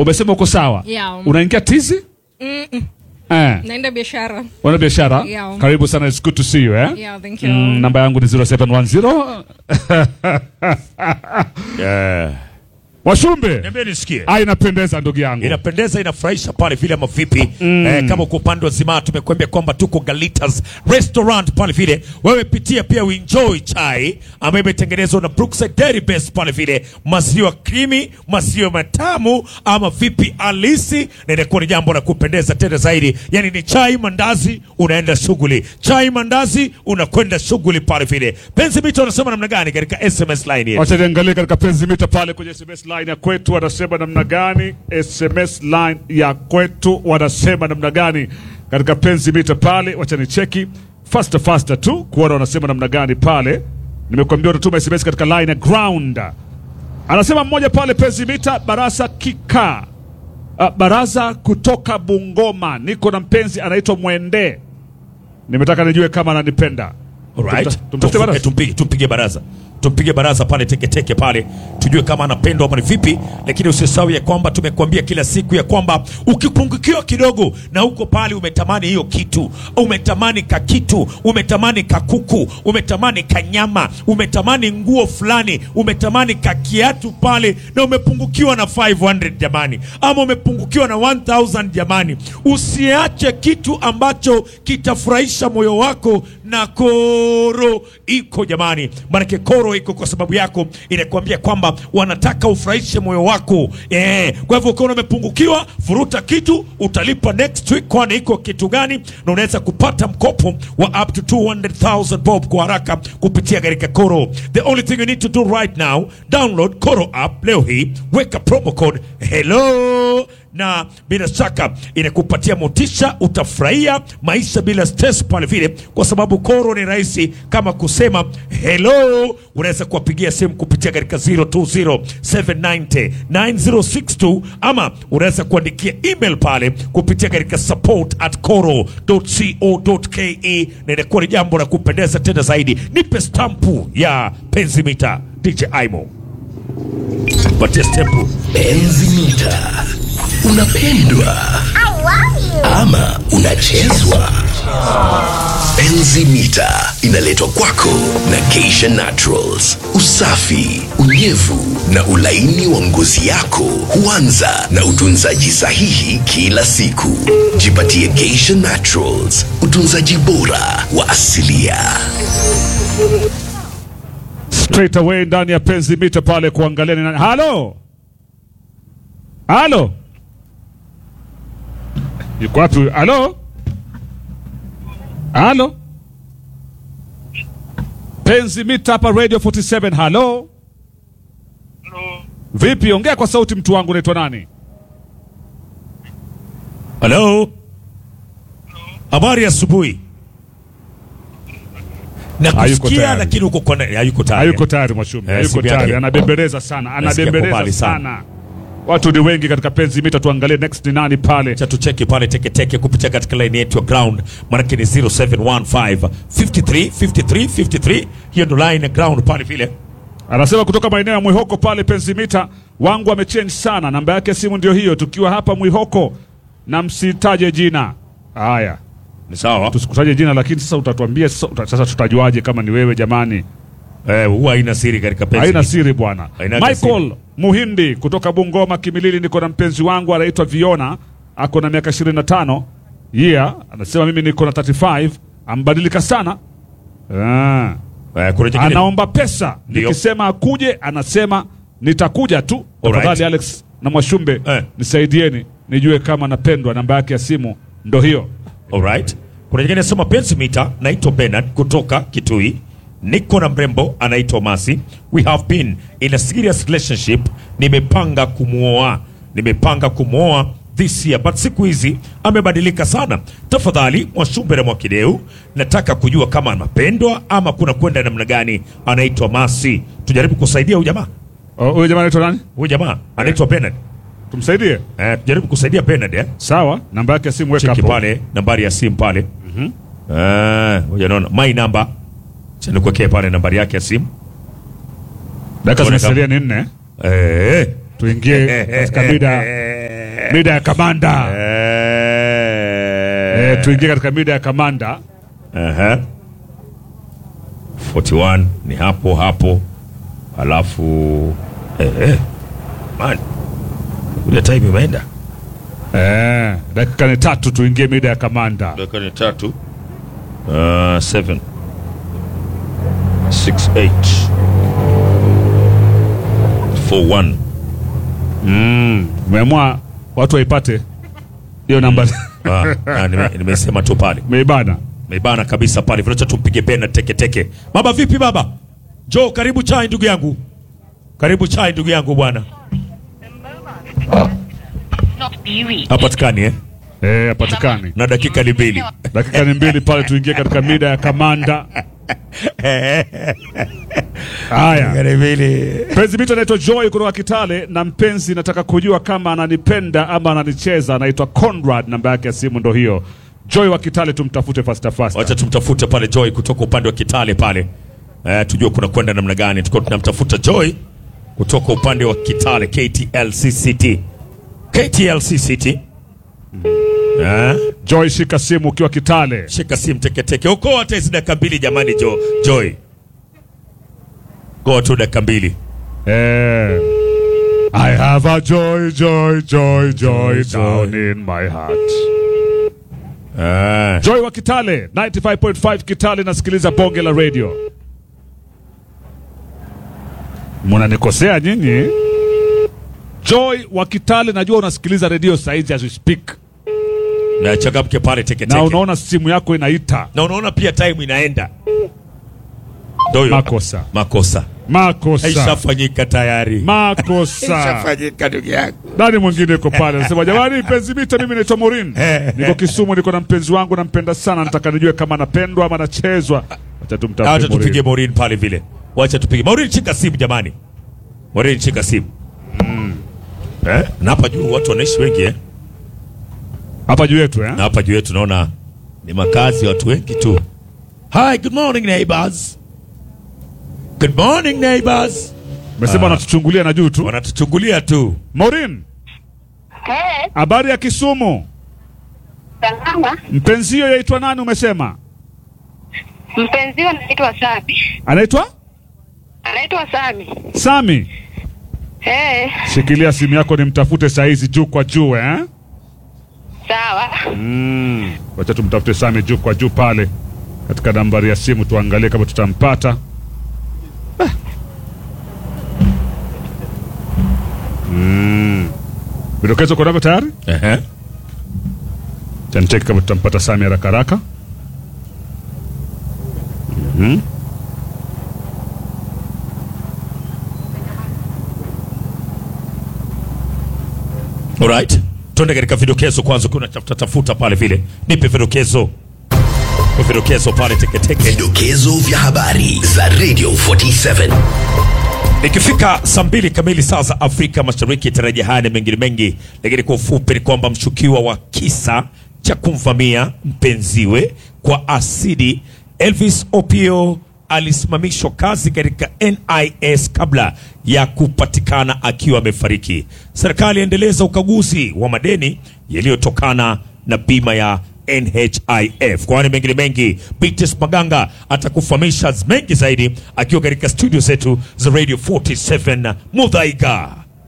Umesema uko sawa? Yeah. Unaingia tizi? Mm-mm. Eh. Naenda biashara. Wana biashara? Yeah. Karibu sana, it's good to see you eh? Yeah, thank you. Mm, namba yangu ni 0710 Yeah. Washumbe. Niambie nisikie. Ah, inapendeza ndugu yangu. inapendeza inafurahisha pale vile ama vipi eh, kama kwa upande wa zimaa tumekuambia kwamba tuko Galitas restaurant pale vile wewe pitia pia uenjoy chai ambayo imetengenezwa na Brookside Dairy Best pale vile maziwa krimi maziwa matamu ama vipi alisi na inakuwa ni jambo la kupendeza tena zaidi yani ni chai mandazi unaenda shughuli chai mandazi unakwenda shughuli pale vile penzi mito anasema namna gani katika SMS line yetu Wacha niangalie katika penzi mita pale kwenye SMS line ya kwetu wanasema namna gani? SMS line ya kwetu wanasema namna gani katika penzi mita pale? Wacha ni cheki faster faster tu kuona wanasema namna gani pale. Nimekuambia utatuma SMS katika line ya ground. Anasema mmoja pale penzi mita Barasa Kika. Uh, baraza kutoka Bungoma, niko na mpenzi anaitwa Mwende, nimetaka nijue kama ananipenda. Alright. Tumta- tumtafute Tumfu- baraza. eh, tumpige tumpige baraza tumpige baraza pale teketeke pale tujue kama anapendwa ama ni vipi lakini usisahau ya kwamba tumekuambia kila siku ya kwamba ukipungukiwa kidogo na uko pale umetamani hiyo kitu umetamani ka kitu umetamani kakuku umetamani kanyama umetamani nguo fulani umetamani ka kiatu pale na umepungukiwa na 500 jamani ama umepungukiwa na 1000 jamani usiache kitu ambacho kitafurahisha moyo wako na koro iko jamani maanake koro iko kwa sababu yako inakuambia kwamba wanataka ufurahishe moyo wako eh. kwa hivyo ukiona umepungukiwa furuta kitu utalipa next week kwani iko kitu gani na unaweza kupata mkopo wa up to 200,000 bob kwa haraka kupitia katika koro the only thing you need to do right now download koro app leo hii weka promo code hello na bila shaka inakupatia motisha, utafurahia maisha bila stress pale vile, kwa sababu koro ni rahisi kama kusema hello. Unaweza kuwapigia simu kupitia katika 0207909062 ama unaweza kuandikia email pale kupitia katika support at koro.co.ke, na inakuwa ni jambo la kupendeza tena zaidi. Nipe stampu ya penzi mita DJ Aimo, patia stampu Penzi mita, unapendwa ama unachezwa? Penzi mita inaletwa kwako na Geisha Naturals. Usafi, unyevu na ulaini wa ngozi yako huanza na utunzaji sahihi kila siku. Jipatie Geisha Naturals, utunzaji bora wa asilia. straight away ndani ya penzi mita pale kuangalia ni nani. Halo, halo, yuko wapi? huyu? Halo, halo, penzi mita hapa Radio 47. Halo, vipi? Ongea kwa sauti, mtu wangu. Unaitwa nani? Halo, habari ya asubuhi. Hayuko Nakusikia tayari. lakini uko kwa hayuko tayari. Hayuko tayari Mwashumbe, Eh, hayuko simu yake. tayari, anabembeleza sana, Nasikia kwa mbali anabembeleza sana. sana. Watu ni wengi katika penzi mita, tuangalie next ni nani pale. Cha tucheki pale teketeke kupitia katika line yetu ya ground, maanake ni 0715 53 53 53. Hiyo ndo line ya ground pale vile. Anasema kutoka maeneo ya Mwihoko pale Pensimita, wangu amechange sana, namba yake ya simu ndio hiyo, tukiwa hapa Mwihoko na msitaje jina. Haya, Ni sawa. tusikutaje jina, lakini sasa utatuambia sasa, uta- sasa tutajuaje kama ni wewe jamani? Eh, huwa haina siri katika penzi. Haina siri bwana. Hainaga Michael siri. Muhindi kutoka Bungoma Kimilili, niko na mpenzi wangu anaitwa Viona, ako na miaka 25 yeah, anasema mimi niko na 35, ambadilika sana ah. Eh, kuna jingine. anaomba pesa Ndio. nikisema akuje anasema nitakuja tu Alright. tafadhali alex na mwashumbe Eh. nisaidieni nijue kama napendwa namba yake ya simu ndo hiyo Alright. Kuna nyingine soma pensi mita, naitwa Bernard kutoka Kitui. Niko na mrembo anaitwa Masi. We have been in a serious relationship. Nimepanga kumwoa, nimepanga kumwoa this year, but siku hizi amebadilika sana. Tafadhali Mwashumbe na Mwakideu, nataka kujua kama anapendwa ama kuna kwenda namna gani. Anaitwa Masi, tujaribu kusaidia huyu jamaa. Oh, huyo jamaa anaitwa nani Huyu jamaa anaitwa Bernard. tumsaidie Eh, tujaribu kusaidia Bernard eh. sawa namba yake ya simu weka cheki hapo pale nambari ya simu pale Eh, ngoja naona my number Acha nikuwekee pale nambari yake ya simu dakika Tuone zimesalia ni nne Eh, tuingie katika mida mida ya kamanda Eh. eh, tuingie katika mida ya kamanda Aha. 41 ni hapo hapo, alafu eh, eh. Man, ile time imeenda eh, dakika ni tatu tuingie mida ya kamanda dakika ni tatu. Uh, 7 6 8 4 1 umeamua watu waipate hiyo namba Ah, ah, nime- nimesema tu pale meibana meibana kabisa pale vinacha tumpige pena teke teke. Baba vipi baba? Jo, karibu chai ndugu yangu, karibu chai ndugu yangu bwana. not be reached. Hapatikani eh? eh, hapatikani na dakika ni mbili. dakika ni mbili pale tuingie katika mida ya kamanda haya ni mbili. mpenzi mito anaitwa joy kutoka kitale na mpenzi nataka kujua kama ananipenda ama ananicheza anaitwa conrad namba yake ya simu ndo hiyo joy wa kitale tumtafute fasta fasta Wacha tumtafute pale Joy kutoka upande wa Kitale pale, eh, tujue kuna kwenda namna gani. Tuko tunamtafuta Joy kutoka upande wa Kitale, KTLCCT, KTLCCT. Eh, joy shika simu ukiwa kitale shika simu teketeke, okoa hata hizi dakika mbili jamani. Jo, Joy, goa tu dakika mbili. eh. I have a joy, joy, joy, joy down in my heart. Eh, Joy wa Kitale 95.5 Kitale, nasikiliza bonge la radio. Munanikosea nyinyi. Joy wa Kitale, najua unasikiliza radio saizi as we speak, na changamke pale teketeke, na unaona simu yako inaita. na unaona pia time inaenda. Ndio hiyo. Makosa, makosa makosa, haishafanyika tayari, makosa. haishafanyika ndugu yangu. Nani mwingine yuko pale anasema, jamani, mpenzi mita, mimi naitwa Morin, niko Kisumu, niko na mpenzi wangu, nampenda sana, nataka nijue kama anapendwa ama anachezwa. Acha Wacha tumtafute tupige Morin. Maureen pale vile, wacha tupige Maureen. Shika simu jamani, Maureen shika simu eh? Na hapa juu watu wanaishi wengi eh? hapa juu yetu eh? Na hapa juu yetu naona ni makazi ya watu wengi tu. Hi, good morning neighbors. Good morning neighbors. Mesema wanatuchungulia na juu tu. Wanatuchungulia tu. Maureen, Hey, habari ya Kisumu? salama. Mpenzi hiyo yaitwa nani umesema? Mpenzi wangu anaitwa Sami. Anaitwa Anaitwa Sami. Sami. Hey, Shikilia simu yako nimtafute saizi juu kwa juu eh? sawa. Wacha tumtafute Sami juu kwa juu pale katika nambari ya simu, tuangalie kama tutampata. Ah. Mm. Vidokezo uko navyo tayari? Ehe. Chancheki kama tutampata Sami haraka haraka. Mhm. Alright. Tuende katika vidokezo kwanza, kuna tafuta tafuta pale vile. Nipe vidokezo. Nipe vidokezo pale teketeke. Vidokezo vya habari za Radio 47. Ikifika saa mbili kamili saa za Afrika Mashariki, tarajia haya na mengine mengi, lakini kwa ufupi ni kwamba mshukiwa wa kisa cha kumvamia mpenziwe kwa asidi Elvis Opio alisimamishwa kazi katika NIS kabla ya kupatikana akiwa amefariki. Serikali yaendeleza ukaguzi wa madeni yaliyotokana na bima ya NHIF. Kwani mengine mengi, Bites Maganga atakufahamisha mengi zaidi akiwa katika studio zetu za Radio 47 Mudhaiga.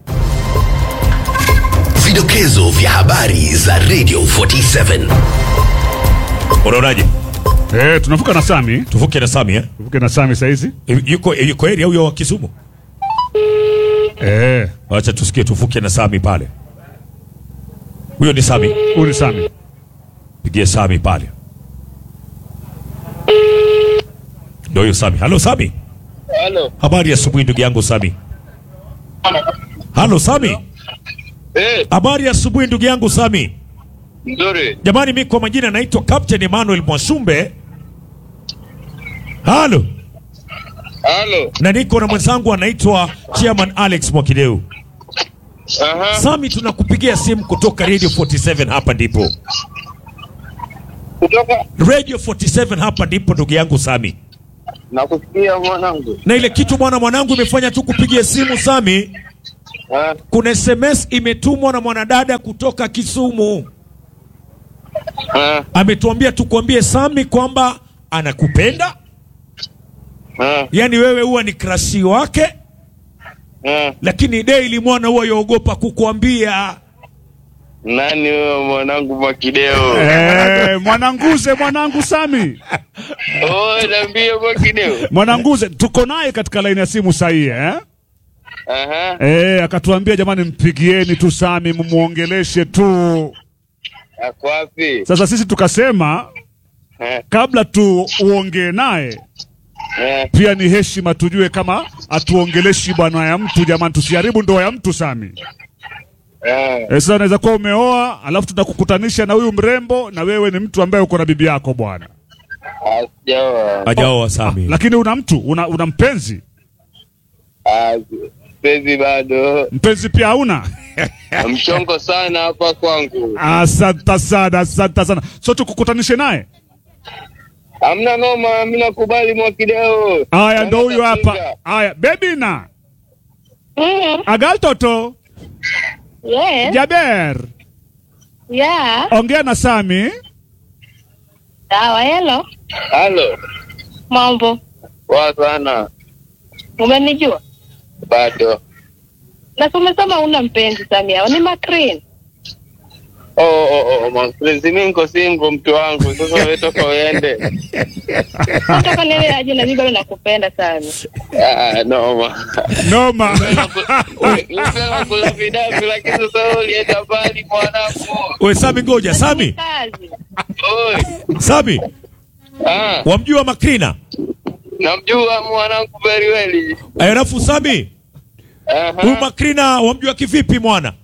Vidokezo vya habari za Radio 47. Unaonaje? Eh, tunavuka na Sami, Tuvuke na Sami eh? tuvuke na Sami saizi. Yuko yuko area huyo wa Kisumu. Eh, Acha tusikie, tuvuke na Sami pale. Huyo ni Sami, huyu ni Sami. pigie Sami pale. Ndio huyo Sami. Halo Sami. Halo. Habari ya asubuhi ndugu yangu Sami. Halo Sami. Eh, Habari ya asubuhi ndugu yangu Sami. nzuri. Jamani, mi kwa majina naitwa Captain Emmanuel Mwasumbe. Halo, Halo. na niko na mwenzangu anaitwa Chairman Alex Mwakideu. Aha. Sami, tunakupigia simu kutoka Radio 47 hapa ndipo. Kutoka Radio 47 hapa ndipo ndugu yangu Sami. nakusikia mwanangu. Na ile kitu bwana mwanangu imefanya tu kupigia simu Sami, Ah, kuna SMS imetumwa na mwanadada kutoka Kisumu, ah, ametuambia tukuambie Sami kwamba anakupenda, ah, yaani wewe huwa ni krashi wake, ah. lakini daily mwana huwa yaogopa kukuambia. Nani huyo mwanangu Mwakideo? Eh, mwananguze mwanangu Sami. Oh, niambie Mwakideo. Mwananguze tuko naye katika laini ya simu sahihi eh? Aha. Eh, akatuambia jamani, mpigieni tu Sami mumuongeleshe tu. Ako wapi? Sasa sisi tukasema Eh, kabla tu uongee naye eh. pia ni heshima tujue kama atuongeleshi bwana ya mtu jamani, tusiharibu ndoa ya mtu Sami. Eh, Eh, sasa unaweza kuwa umeoa alafu tunakukutanisha na huyu mrembo na wewe ni mtu ambaye uko na bibi yako bwana, asijaoa. Hajaoa Sami. lakini una mtu una, una mpenzi Ah, Sezi bado mpenzi pia hauna? mchongo sana hapa kwangu. Asante sana, asante sana. So tukukutanishe naye. Hamna noma, mimi nakubali Mwakideo. Aya, ndo huyu hapa. Napinga. Aya, bebi na Mm. agal toto Yes. Jaber, Yeah. ongea na Sami. Sawa, hello. Halo. Mambo. Poa sana. Umenijua? Bado. Na si umesema una mpenzi Samia. Ni Macrin. Oh, oh, oh, mapenzi mimi niko single mtu wangu. Sasa wewe toka uende. Nataka nielewe aje na mimi bado nakupenda sana. Ah, noma. Noma. Nisema kula vidavi lakini sasa wewe ulienda mbali mwanangu. We Sami, ngoja Sami, Kazi. Oi. Sami, Ah, wamjua Makrina? namjua mwanangu very well. Alafu Sami, huyu Aha. Makrina wamjua kivipi mwana?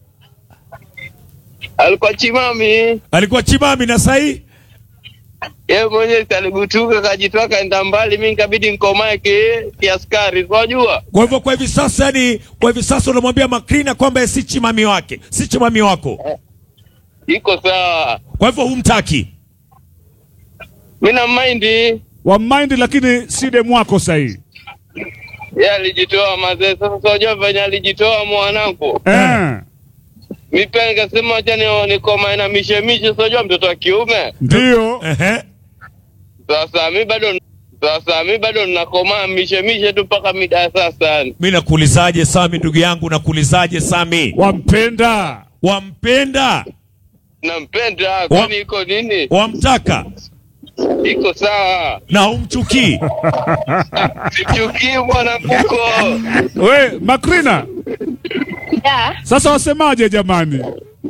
Alikuwa chimami. Alikuwa chimami na sahi Yeye mwenyewe si alibutuka kajitoa kaenda mbali, mimi nikabidi nikomae ki kiaskari. Unajua? Kwa hivyo kwa hivi sasa, yani kwa hivi sasa unamwambia Makrina kwamba yeye si chimami wake, si chimami wako, Iko sawa. kwa hivyo humtaki. Mimi na mind wa mind lakini si demu wako sahi. yeye alijitoa mazee. Sasa unajua venye alijitoa mwanangu. Eh, Mimi pia nikasema acha ni nikomae na mishemishe, unajua mtoto wa kiume. ndio. Ehe. Sasa mimi bado sasa mimi bado ninakomaa mishemishe tu mpaka mida ya sasa. Mimi nakuulizaje Sami, ndugu yangu, nakuulizaje Sami, Wampenda. wampenda, Nampenda, kwani iko nini? wamtaka Iko sawa. na humchukii? Sichukii mwananguko. We, Makrina, Yeah. sasa wasemaje jamani?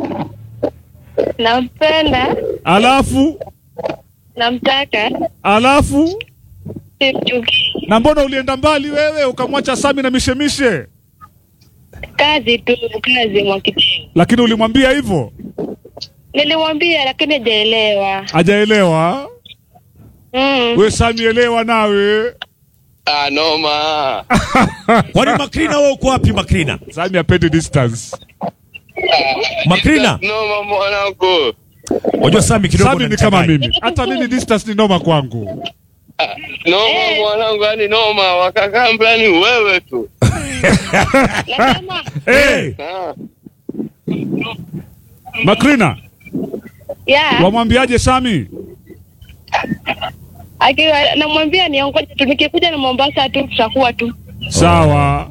Nampenda. Alafu Namtaka. alafu Simchukii. na mbona ulienda mbali wewe ukamwacha Sami na mishemishe? Kazi tu, kazi Mwakideu. Lakini ulimwambia hivyo, Nilimwambia lakini hajaelewa. hajaelewa. Mm. We Sami, elewa nawe. Ah, noma. Kwani Makrina wewe uko wapi Makrina? Sami apendi distance. Makrina, Noma mwanangu. unajua Sami kidogo Sami ni kama unanichanganya. mimi, hata mimi distance ni noma kwangu. Ah, Noma mwanangu, yani noma. Wakakaa mplani wewe tu. Nasema Hey, Ah. Makrina, yeah. wamwambiaje Sami? Akiwa namwambia niongoje tu nikikuja na Mombasa tu tutakuwa tu. Sawa.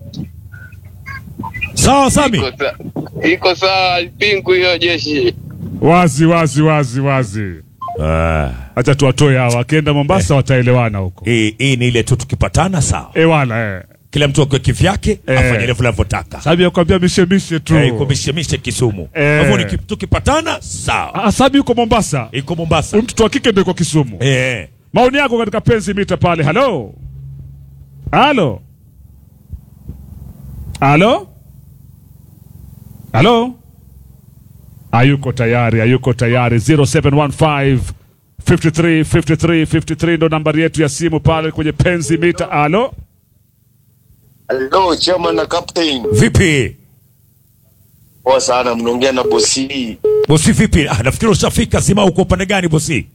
Sawa Sami. Iko sa- Iko sawa pingu hiyo jeshi. Wazi wazi wazi wazi. Ah, Acha tuwatoe hawa, wakienda Mombasa wataelewana huko. hii hii ni ile tu tukipatana sawa. Eh wala eh. Kila mtu akiwa kivyake Eh. afanye ile anavyotaka. Sami akwambia mishemishe tu. Eh, iko mishemishe Kisumu. Kwa Eh. hivyo niki- tukipatana sawa. Ah, Sami yuko Mombasa. Iko Mombasa. Huyu mtoto wa kike ndio yuko Kisumu. Eh. Maoni yako katika penzi mita pale. Halo. Halo. Halo. Halo. Hayuko tayari, hayuko tayari. 0715 53 53 53 ndo nambari yetu ya simu pale kwenye penzi mita. Halo. Hello, chairman na captain. Vipi? Poa sana, mnaongea na bosi. Bosi vipi? Ah, nafikiri ushafika sima uko upande gani bosi?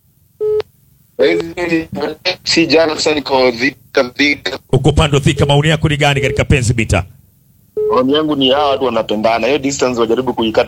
Si jana sasa niko dhika dhika. Uko upande wa Thika, maoni yako ni gani katika penzi mita? maoni yangu ni hawa watu wanapendana hiyo distance wajaribu kuikata